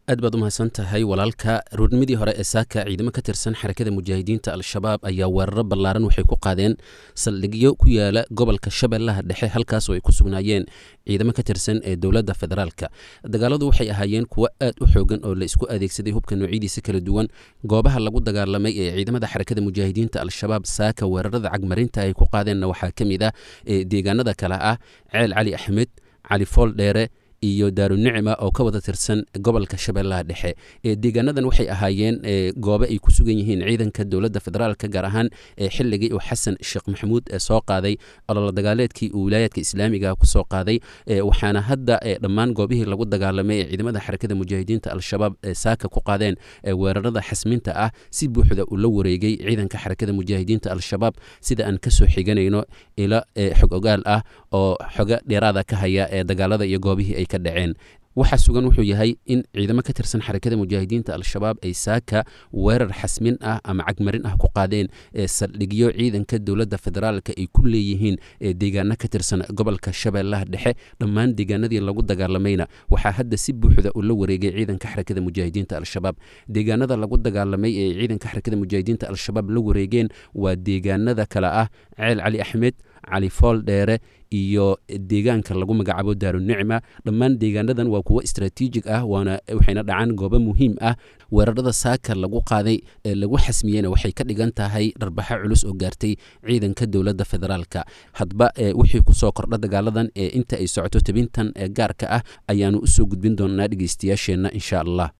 aad baad u mahadsan tahay walaalka ruurnimadii hore ee saaka ciidamo ka tirsan xarakada mujaahidiinta al-shabaab ayaa weeraro ballaaran waxay ku qaadeen saldhigyo ku yaala gobolka shabeellaha dhexe halkaas oo ay ku sugnaayeen ciidamo ka tirsan ee dowladda federaalka dagaaladu waxay ahaayeen kuwo aad u xoogan oo la isku adeegsaday hubka noocyadiisa kala duwan goobaha lagu dagaalamay ee ciidamada xarakada mujaahidiinta al-shabaab saaka weerarada cagmarinta ay ku qaadeenna waxaa ka mid ah deegaanada kale ah ceel cali axmed cali fool dheere iyo daarunicma oo ka wada tirsan gobolka shabeellaha dhexe deegaanadan waxay ahaayeen goobe ay ku sugan yihiin ciidanka dowladda federaalka gaar ahaan xilligii uu xasan sheekh maxamuud soo qaaday ololo dagaaleedkii uu wilaayaadka islaamiga kusoo qaaday waxaana hadda dhammaan goobihii lagu dagaalamay ee ciidamada xarakada mujaahidiinta al-shabaab saaka ku qaadeen weerarada xasminta ah si buuxda uu la wareegay ciidanka xarakada mujaahidiinta al-shabaab sida aan kasoo xiganayno ilo xog ogaal ah oo xogo dheeraada ka haya ee dagaalada iyo goobihii ay dhaceen waxaa sugan wuxuu yahay in ciidamo ka tirsan xarakada mujaahidiinta al-shabaab ay saaka weerar xasmin ah ama cagmarin ah ku qaadeen saldhigyo ciidanka dowladda federaalka ay ku leeyihiin deegaano ka tirsan gobolka shabeellaha dhexe dhammaan deegaanadii lagu dagaalamayna waxaa hadda si buuxda uu la wareegay ciidanka xarakada mujaahidiinta al-shabaab deegaanada lagu dagaalamay ee ciidanka xarakada mujaahidiinta al-shabaab la wareegeen waa deegaanada kale ah ceel cali axmed cali fool dheere iyo deegaanka lagu magacaabo daarunicma dhammaan deegaanadan waa kuwo istraatiijig ah waana waxayna dhacaan goobo muhiim ah weerarada saaka lagu qaaday ee lagu xasmiyeyna waxay ka dhigan tahay dharbaxo culus oo gaartay ciidanka dowladda federaalka hadba wixii kusoo kordha dagaaladan ee inta ay socoto tabintan gaarka ah ayaanu usoo gudbin doonaa dhegeystayaasheenna insha allah